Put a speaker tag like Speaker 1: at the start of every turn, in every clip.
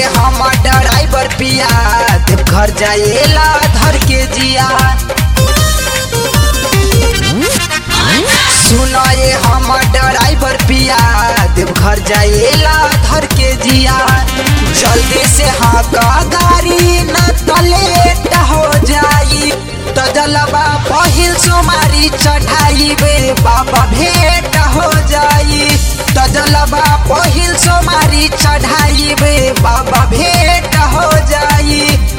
Speaker 1: हम ड्राइवर पिया देव घर जाएला धर के जिया सुनो ये हम ड्राइवर पिया देव घर जाएला धर के जिया जल्दी से हाँ का गाड़ी न तलेट हो जाई तो जलवा पहिल सोमारी चढ़ाई बे बाबा भेंट हो जाई तो जलवा पहिल सोमारी चढ़ाई बे बाबा भेंट हो जाई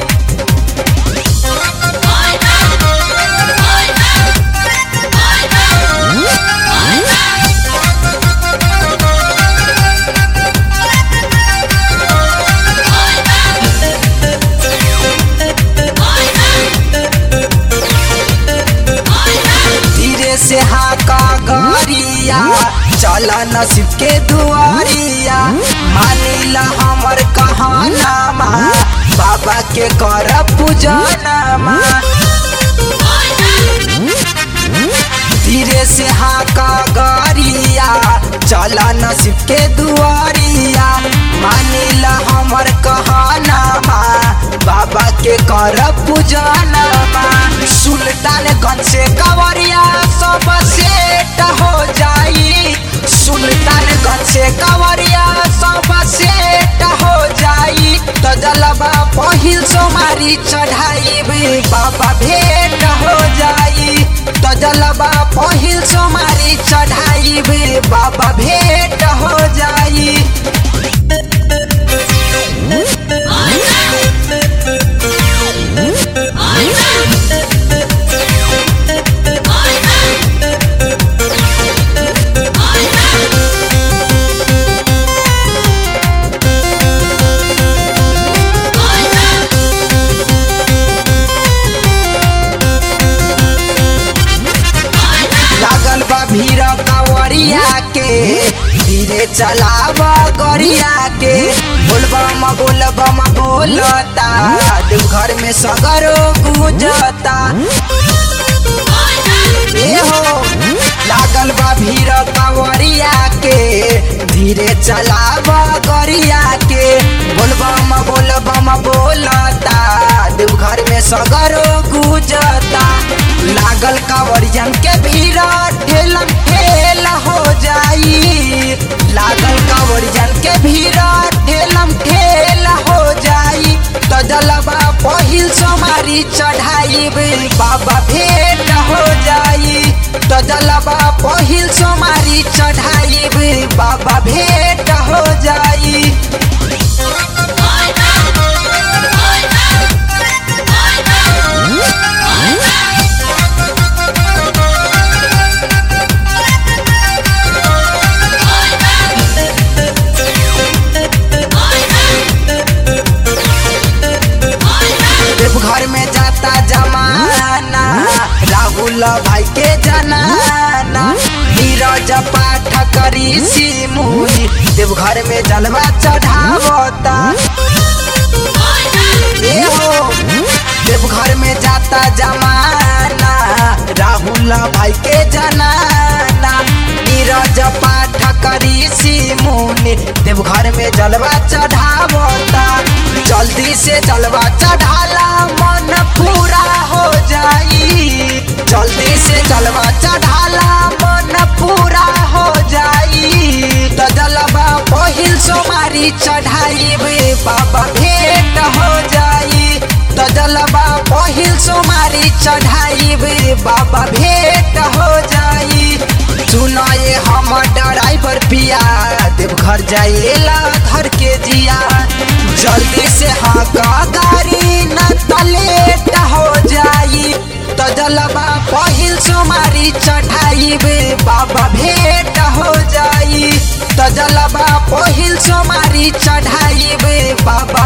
Speaker 1: धीरे से हाका गरिया चल नसीब के दुआरिया मानिला हमर कहानामा बाबा के कर पूजनमा धीरे से हाका गरिया चल नसीब के दुआरिया मानिला हमर कहानामा बाबा के कर पूजनमा सुल्तानगंज से कवरिया सब सेट हो जाई सुल्तानगंज से कवरिया सब सेट हो जाई तो जलवा पहिल सोमारी चढ़ाई भी बाबा भेंट हो जाई तो जलवा पहिल सोमारी चढ़ाई भी बाबा भेंट हो जाई लागल बा भीड़ कावरिया के धीरे चलाव गरिया के बोलबम बोलबम बोलता देवघर में सगरो गुजता ए हो लागल बा भीड़ कावरिया के धीरे चलाव गरिया के बोलबम बोलबम बोलता देवघर में सगरो गुजता लागल कावरियन के भीड़ ठेलम ठेल हो जाई लागल कावरियन के भीड़ ठेलम ठेल हो जाई तो जलवा पहिल सोमारी चढ़ाई बाबा भेंट हो जाई तो जलवा पहिल सोमारी चढ़ाई बाबा भेंट हो जाई देवघर में जाता जमाना राहुल भाई के जनाना नीरज पाठ करी सिमुनी देवघर में जलवा चढ़ावता ए हो देवघर में जाता जमाना राहुल भाई के जनाना नीरज पाठ करी सिमुनी देवघर में जलवा चढ़ावता जल्दी से जलवा चढ़ाला मन पूरा हो जाई जल्दी से जलवा चढ़ाला मन पूरा हो जाई तो जलवा पहिल सोमारी चढ़ाई बाबा भेंट हो जाई तो जलवा पहिल सोमारी चढ़ाई बाबा भेंट हो जाई सुनो ये हम ड्राइवर पिया देवघर जाइला धर के जिया जल्दी से हाँ का गाड़ी न तलेट हो जाई तो जलवा पहिल सोमारी चढ़ाई बाबा भेंट हो जाई तो जलवा पहिल सोमारी चढ़ाई बाबा